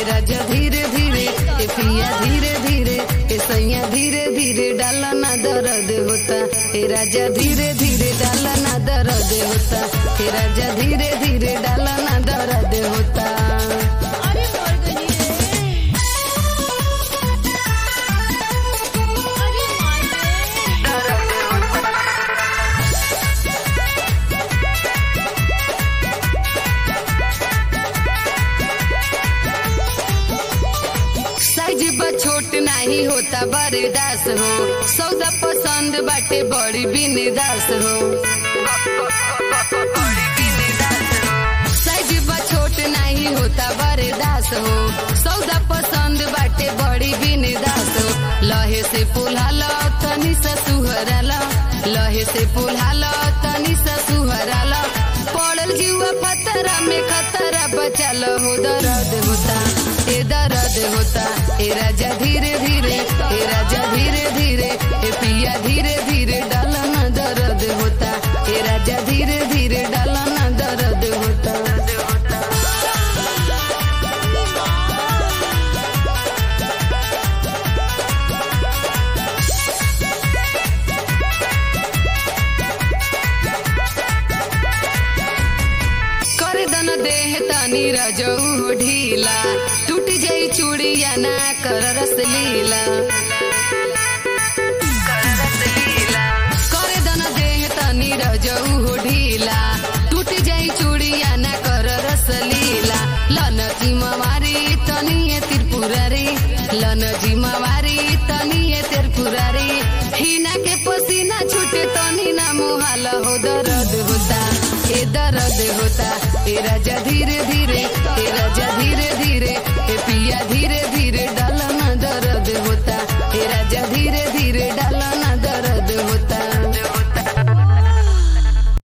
ए राजा धीरे धीरे ए पिया धीरे धीरे ए सैया धीरे धीरे डाला ना दर्द होता ए राजा धीरे धीरे डाला ना दर्द होता ए राजा धीरे धीरे डाला ना दर्द होता अरे मर गई रे अरे माय रे साइज बा छोट नहीं होता बरदास हो सौदा पसंद बाटे बड़ी बिनदास हो साइज बा छोट नहीं होता बरदास हो सौदा पसंद बाटे बड़ी बिनदास हो लहे से पुल्हाला तनी सा सुहराला लहे से पुल्हाला तनी सा सुहराला पड़ल जीवा पतरा में खतरा बचाल हो दर्द होता ए दर्द होता ए राजा धीरे धीरे ए राजा धीरे धीरे ए पिया धीरे धीरे डालना दर्द होता ए राजा धीरे धीरे डालना दर्द होता कर दन देह तनी रजऊ ढीला टूट जाई चूड़िया ना कर रस लीला कर दन देह तनी रजऊ ढीला टूट जाई चूड़िया ना कर रस लीला लन जिम्मेवारी तनी ये त्रिपुरारी लन जिम्मेवारी तनी ये त्रिपुरारी हिना के पसीना छूटे तनी ना मुहाल हो दर्द होता ए दर्द होता ए राजा धीरे धीरे